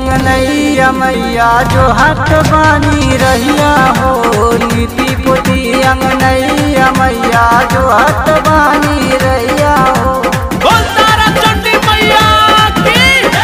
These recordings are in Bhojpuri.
अंगनैया मैया जो हाथ बानी रहिया हो लिपि पोती अंगनैया मैया जो हाथ बानी रहिया हो बोल तारा चंडी मैया की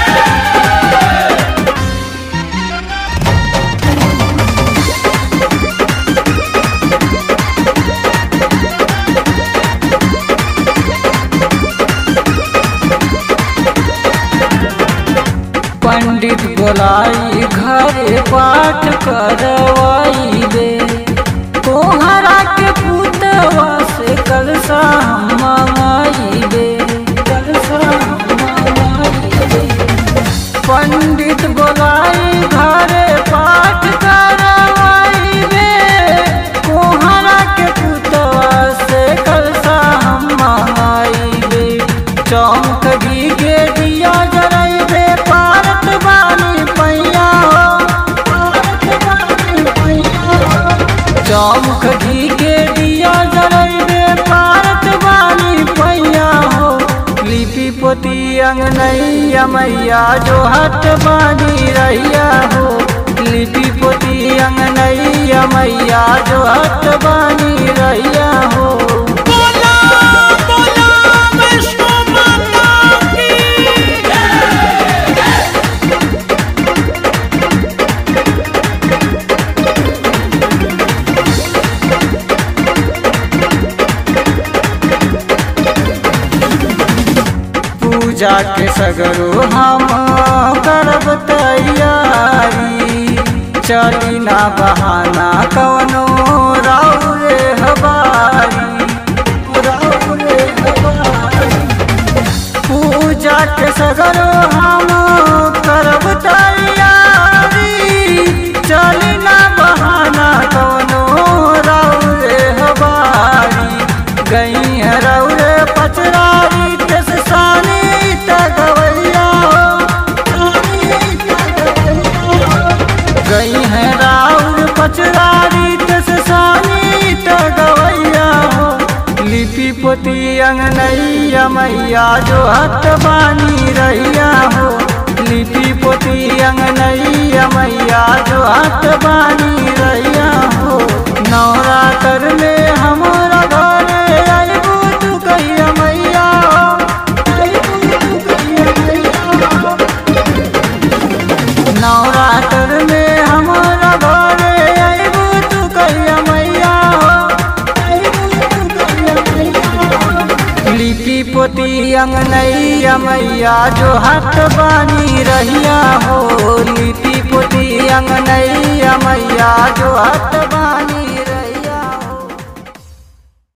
पंडित बोलाई घरे पाठ करवाई दे तोहरा के पुतवा से कलसा हम मंगाई दे कलसा हम मंगाई दे पंडित बोलाई घरे पाठ करवाई दे तोहरा के पुतवा से कलसा हम मंगाई दे चौंक के दिया जराई दे पारत बानी पैया हो पारत बानी पैया हो चौमुख घी के दिया जराई दे पारत बानी पैया हो लिपि पोती अंगनैया मैया जो हाथ बानी रहिया हो लिपि पोती अंगनैया मैया जो हाथ बानी रहिया हो बोला बोला वैष्णो माता की पूजा के सगरो हम करब तैयारी चली ना बहाना कवनो राउरे हबारी राउरे हबारी पूजा के सगरो हम करब तैयारी चली ना बहाना कवनो राउरे हबारी गई है रौरे पचरारी तेस सानी तगवैया गई है राउर पचरारी तेस सानी तगवैया हो लिपि पोती अंगनैया मैया जो हत बानी रहिया हो लिपि पोती अंगनैया मैया जो हत बानी रहिया हो नवरात्र में हमारा घरे अबू तू कहिया मैया हो अइबू तू कहिया मैया हो नवरात्र में हमारा घरे अबू तू कहिया मैया हो अइबू तू कहिया मैया हो लिपि पोती अंगनैया मैया जो हाथ बानी रहिया हो लिपि पोती अंगनैया मैया जो हाथ बानी